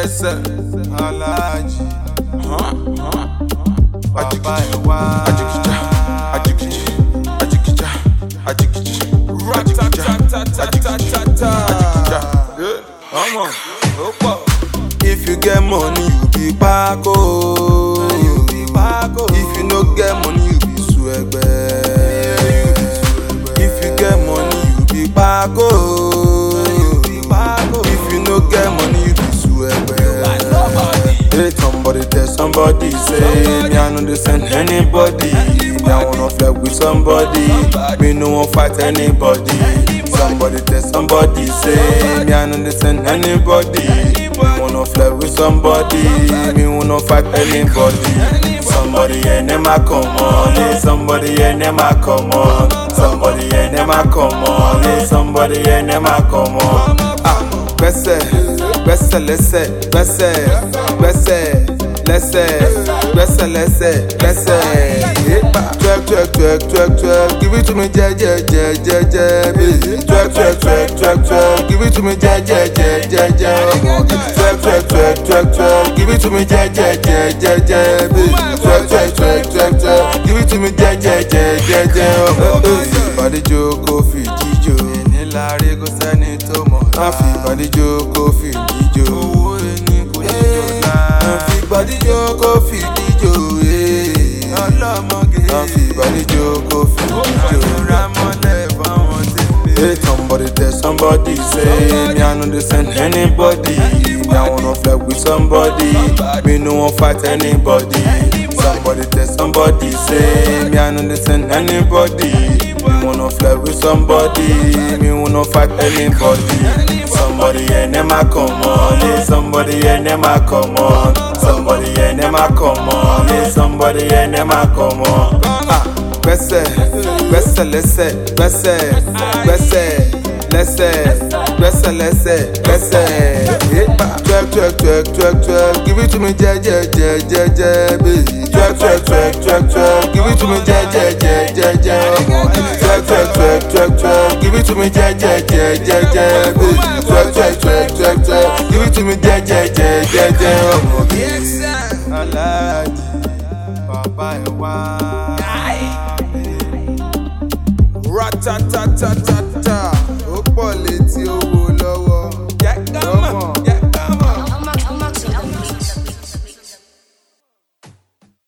gbẹ́sẹ̀ aláàjì bàbá ẹ̀ wá. Ajikija, ajikiji, ajikija, ajikiji, ajikija, ajikija. ọmọ ó pọ̀. If you get money, you be kpako. You be kpako. If you no get money, you be suegbe. If you get money, you be kpako. You be kpako. If you no get money, you be suegbe. Hey, somebody tell somebody say me I no dey send anybody. Me I wanna flex with somebody. Me no wan fight anybody. Somebody tell somebody say me I no dey send anybody. Me wanna flex with somebody. Me wanna fight anybody. Somebody and them a come on, yeah. Somebody and them a come on. Somebody and them a come on, yeah. Somebody and them a come on. Ah, gbẹ́sẹ̀ gbẹ́sẹ̀ lẹ́sẹ̀ gbẹ́sẹ̀ gbẹ́sẹ̀ lẹ́sẹ̀ gbẹ́sẹ̀ lẹ́sẹ̀ gbẹ́sẹ̀. Yépa. Twerk twerk twerk twerk twerk give it to me jẹ́jẹ́jẹ́jẹ́jẹ́ baby. Twerk twerk twerk twerk twerk give it to me jẹ́jẹ́jẹ́jẹ́jẹ́ ọmọge. Twerk twerk twerk twerk twerk give it to me jẹ́jẹ́jẹ́jẹ́jẹ́ baby. Twerk twerk twerk twerk twerk give it to me jẹ́jẹ́jẹ́jẹ́jẹ́ ọmọge. Ìbàdíjọ kò fi jíjọ. níláre kò sẹ́ni tó mọ̀ Má fi ìbàdíjọ kò fi jíjọ. owó ẹni kò ní jọ̀la. Má fi ìbàdíjọ kò fi jíjọ. eh. ọlọ́mọge. Má fi ìbàdíjọ kò fi jíjọ. ìjọra mọ́lẹ̀ fáwọn tèmi. Hey, somebody tell somebody say me I no dey send anybody. Me I wanna flex with somebody. Me no wan fight anybody. Somebody tell somebody say me I no dey send anybody. Me wanna flex with somebody. Me wanna fight anybody. Somebody and them a come on, yeah. Somebody and them a come on. Somebody and them a come on, yeah. Somebody and them a come on. Ah gbẹ́sẹ̀ gbẹ́sẹ̀ lẹ́sẹ̀ gbẹ́sẹ̀ gbẹ́sẹ̀ lẹ́sẹ̀ gbẹ́sẹ̀ lẹ́sẹ̀ gbẹ́sẹ̀. Yépa. Twerk twerk twerk twerk twerk give it to me jẹ́jẹ́jẹ́jẹ́jẹ́ baby. Twerk twerk twerk twerk twerk give it to me jẹ́jẹ́jẹ́jẹ́jẹ́ ọmọge. Twerk twerk twerk twerk twerk give it to me jẹ́jẹ́jẹ́jẹ́jẹ́ baby. Twerk twerk twerk twerk twerk give it to me jẹ́jẹ́jẹ́jẹ́jẹ́ ọmọge. aláàjì bàbá ẹ̀ wá. Ratatatata ó pọ̀ létí ó